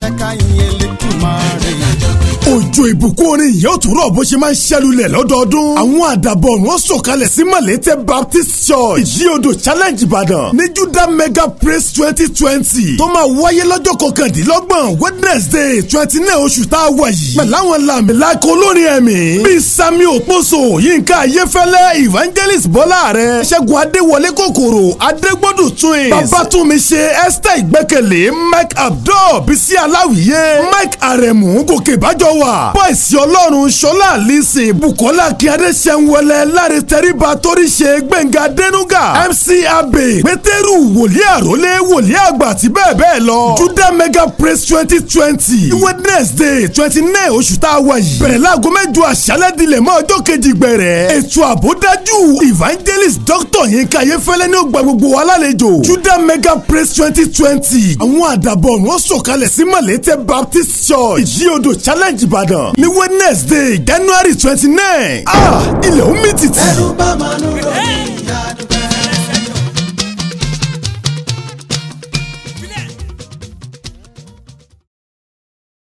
ẹ̀ka ìyẹn lẹ́kùnmáre. òjò ìbùkún orin yìí ó tún rọ̀ bó ṣe máa ń ṣẹlulẹ̀ lọ́dọọdún. àwọn àdàbọ̀ wọn sọ̀kalẹ̀ sí malete baptist church ìyíodò challenge ìbàdàn ní judah mega praise twenty twenty tó máa wáyé lọ́jọ́ kọkàndínlọ́gbọ̀n wednesday twenty nine oṣù tá a wà yìí. pẹ̀lú àwọn làmìlaka olórin ẹ̀mí bíi sami òposo yínká ayéfẹ́lẹ́ evangelist bọ́lá rẹ̀ ṣẹ́gun adéwọlé kòkòrò adégbòdù twins babatunmi ṣe esther ìgbẹ́kẹ̀lé mike abdul bisi aláwìyé mike aremu gòkè ìbájọ́ wà bọ́ìsì ọlọ́run ṣọlá alice bukola akínyadé ṣẹ́nwẹ́lẹ́ láre tẹ́ríba toríṣe gbẹ̀ngà dẹ́nuga mc abe pétérù wòlíì àrólé wòlíì àgbà àti bẹ́ẹ̀ bẹ́ẹ̀ lọ judah mega praise twenty twenty wednesday twenty nine oṣù tá a wà yìí bẹ̀rẹ̀ láago mẹ́jọ àṣálẹ́ dilẹ̀ mọ́ ọjọ́ kejì gbẹ̀rẹ̀ ètò àbódájú evangelist doctor yinka ayéfẹ́lẹ́ ní ó gba gbogbo wa lálejò judah mega praise twenty twenty àwọn àdàbọ̀ wọn sọ̀kalẹ̀ sí malete baptist church ìyíodò challenge ìbàdàn ní wednesday january twenty nine ah ilẹ̀ omi tìtì. ẹrú bá máa nù